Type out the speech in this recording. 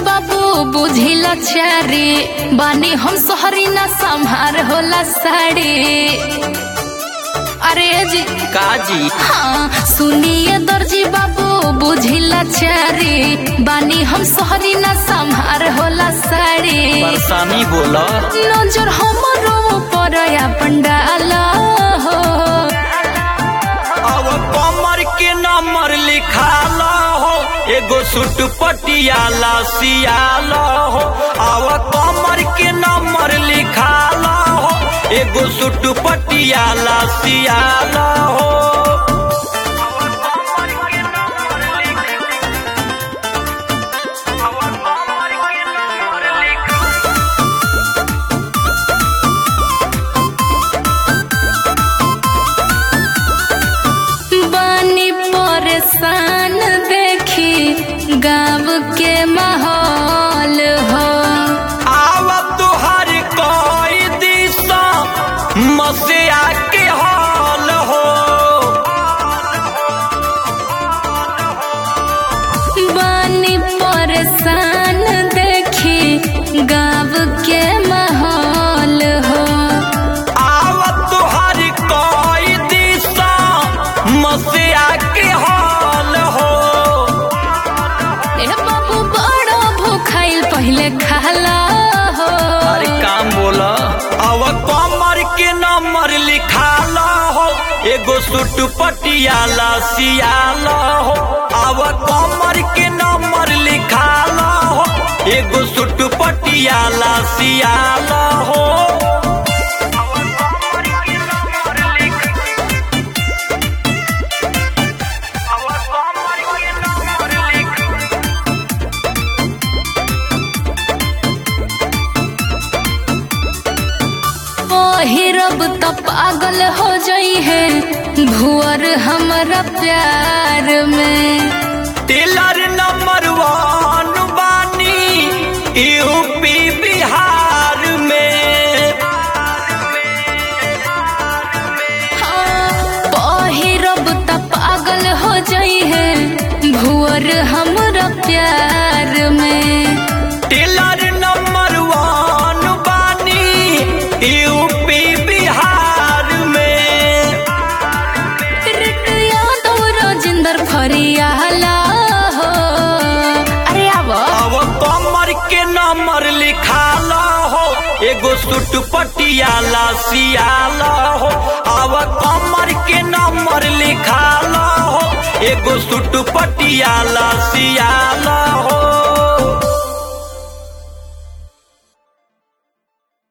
बाबू बुझिला चारी बानी हम सोहरी ना संभार होला साड़ी अरे जी काजी हाँ सुनिए दर्जी बाबू बुझिला चारी बानी हम सोहरी ना संभार होला साड़ी परेशानी बोला नजर हमरो ऊपर अपन डाल हो अब कमर के नंबर लिखाल हो एगो सूट पटियाला सियाल हो अब कमर के नंबर लिखाल हो एगो सूट पटियाला सियाल हो बानी परेशान देखी गाँव के माहौल हो आव तुहर कोई दिशा मसिया के हाल हो बानी परेशान देखी गाँव के माहौल हो आव तुहर कोई दिशा मसिया के हाल हो ए बाबू बड़ा भूखाइल पहले खाला हो अरे काम बोला अब कमर के नंबर लिखाला हो एगो सूट पटियाला सियाला हो अब कमर के नंबर लिखाला हो एगो सूट पटियाला सियाला हो पहिरब त पागल हो जाई है भुअर हमरा प्यार में टेलर नंबर वन बानी यूपी बिहार में हाँ, पहिरब त पागल हो जाई है भुअर हमरा प्यार में टेलर नंबर वन बानी यूपी बिहार में टिरट यादव राजेंद्र फरियाला हो अरे आव अब कमर के नंबर लिखाला हो एगो सूट पटियाला सियाला हो अब कमर के नंबर लिखाला हो एगो सूट पटियाला सियाला हो